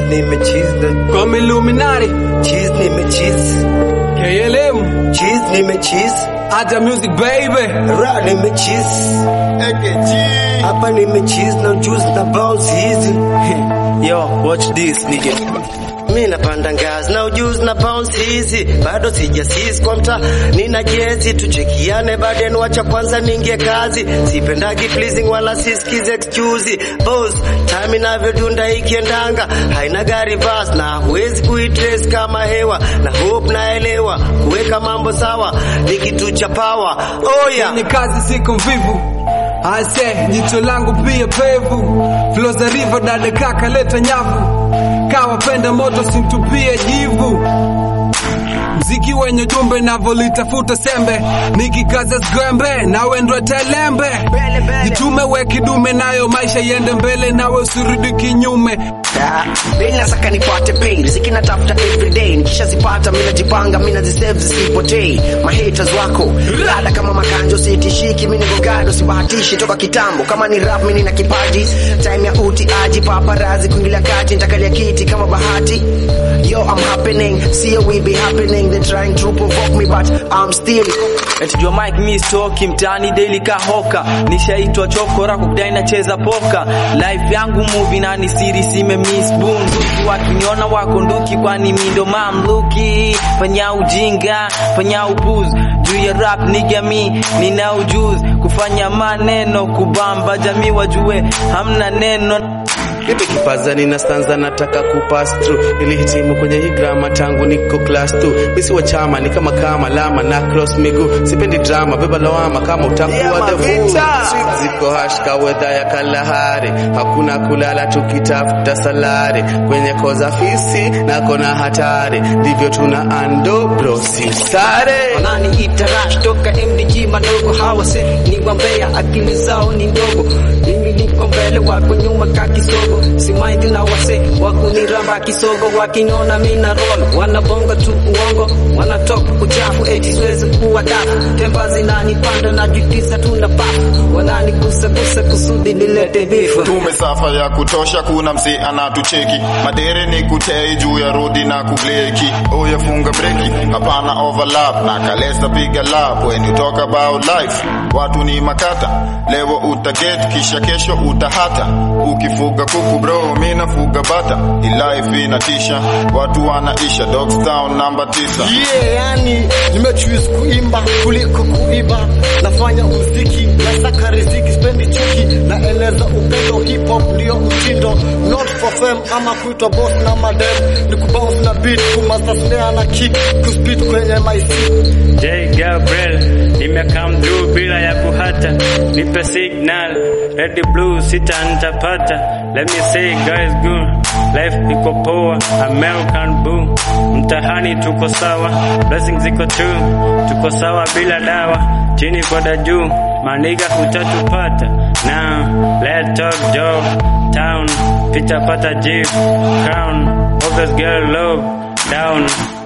nimecheese na Kwa Illuminati, cheese nimecheese KLM, cheese nimecheese Aja Music baby. ra nimecheese AKG. hapa nimecheese na juice na bounce hizi Yo, watch this nigga. mi napanda ngazi na ujuzi na bounce hizi bado sijasis kwa mta nina jezi tuchekiane baden wacha kwanza ningie kazi sipendagi pleasing wala siskize excuse boss time inavyodunda ikiendanga haina gari bas na huwezi kuitrace kama hewa na hope naelewa kuweka mambo sawa ni kitu cha power oh yeah. Ni kazi siko mvivu. Ase, jicho langu pia pevu. Flow za river dada kaka leta nyavu. Kawapenda moto simtupie jivu. Mziki wenye jumbe navolitafuta sembe nikikaza sgwembe nawe ndwe telembe jitume we kidume nayo maisha yende mbele nawe usirudi kinyume Beni nasaka nipate pay riziki natafuta everyday nikishazipata mimi najipanga mimi nazisave zisipotei mahaters wako rada kama makanjo sitishiki mimi niko gado sibahatishi toka kitambo kama ni rap mimi nina kipaji time ya uti aji paparazi kuingilia kati nitakalia kiti kama bahati yo I'm happening see we be happening they trying to provoke me but I'm still Natijua Mike mi stoki mtaani daily kahoka nishaitwa chokora kudai nacheza poka life yangu movie na ni siri sime miss boom nduki wakiniona wako nduki kwani mi ndo mamluki fanya ujinga fanya upuzi juu ya rap nigga mi nina ujuzi kufanya maneno kubamba jamii wajue hamna neno Nipe kipaza nina stanza nataka kupass through nilihitimu kwenye hii grama tangu niko class 2 misi wa chama ni kama kama lama na cross miguu sipendi drama beba lawama kama utakuwa the fool Streets ziko hashka wedha ya kalahari hakuna kulala tukitafuta salari kwenye koza fisi nako na hatari ndivyo tuna ando bro si sare nani itarash toka MDG madogo hawase ni wambea akili zao ni ndogo mimi niko mbele wako nyuma ka kisogo si mind na wase wakuniramba kisogo wakiniona mina roll wanabonga tu uongo wanatoka uchafu eti siwezi kuwa dafu temba zinanipanda na jitisa tuna pafu wananigusagusa kusudi nilete bifu tumesafa ya kutosha kuna msi anatucheki madere ni kutei juu ya rodi na kubleki oya funga breki hapana overlap na kalesa piga lap when you talk about life watu ni makata leo utaget kisha kesho utahata ukifuga kuku bro mi nafuga bata Hii life inatisha watu wanaisha dogstown namba tisa yeah, yani nimechoose kuimba kuliko kuiba nafanya muziki nasaka riziki spendi chuki naeleza upendo hip hop ndio mtindo not for fame ama kuitwa boss na madem ni kubounce na beat kumasa snare na kick kuspeed kwenye my seat J Gabriel nimekam through bila ya kuhata, nipe signal red blue sita nitapata. Let me say guys good life iko poa, American boo, mtahani tuko sawa, blessings ziko tu, tuko sawa bila dawa, chini kwenda juu, maniga hutatupata. Now let talk job town, pita pata jeep crown, always girl love down